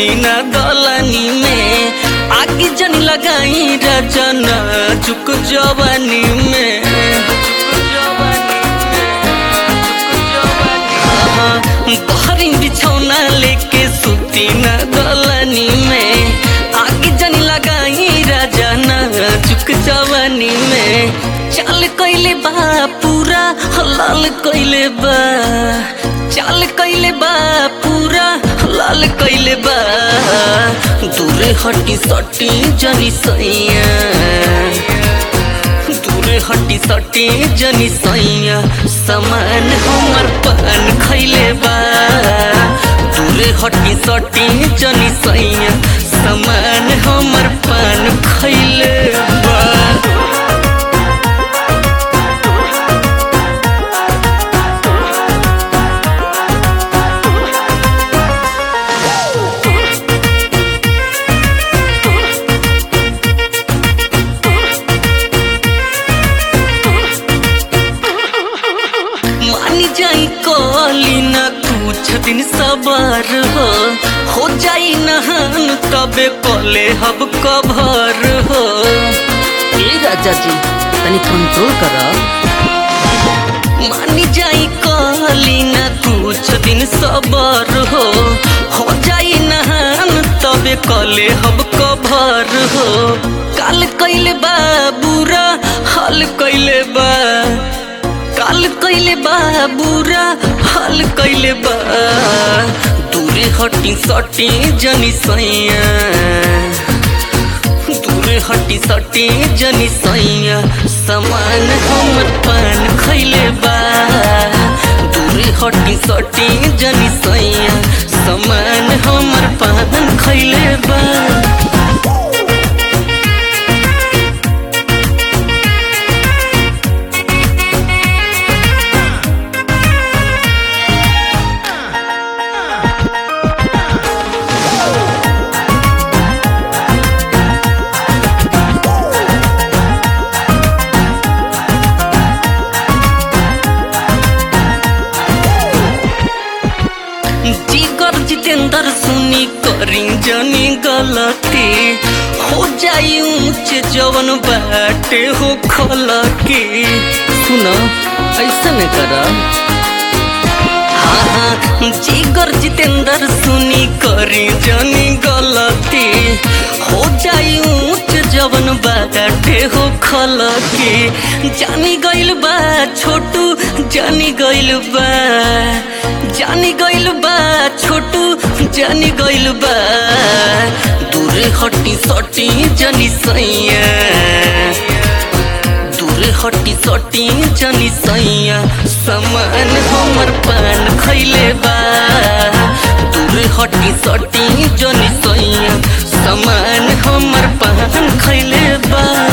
सुती न दलनी में आगे जन लगाई रजन चुक जवानी में बहरी बिछौना लेके सुती न दलनी में आगे जन लगाई रजन चुक जवानी में चल कैले बा पूरा हलाल कैले बा चल कैले बा पूरा हलाल कैले बा दूरे हटी सटी जनी सैया दूरे हटी सटी जनी सैया समान हमर पान खैले बा दूरे हटी सटी जनी सैया समान हमर पान खैले बा मानी जाई कली न कुछ दिन सबर हो हो जाई नहान तबे कले हब कभर हो ए राजा जी तनी कंट्रोल कर मानी जाई कली न कुछ दिन सबर हो हो जाई नहान तबे कले हब कभर हो काल कैले बा बुरा हाल कैले बा काल कैले बा बुरा हाल कैले बा दूरे हटी सटी जनी सैया दूरे हटी सटी जनी सैया समान हमर पान खैले बा दूरे हटी सटी जनी सैया समान हमर पान खैले बा जिगर जितेंद्र सुनी करी जनी गलती हो जाई ऊंच जवन बाटे हो खलकी सुन ऐसा नहीं कर हाँ हाँ जिगर जितेंद्र सुनी करी जनी गलती हो जाई ऊंच जवन बाटे हो खलकी जानी गइल बा छोटू जानी गइल बा जानी गइल बा छोटू जानी गइल बा दूरे हटी सटी जनी सैया दूरे हटी सटी जनी सैया समान हमर पान खैले बा दूरे हटी सटी जनी सैया समान हमर पान खैले बा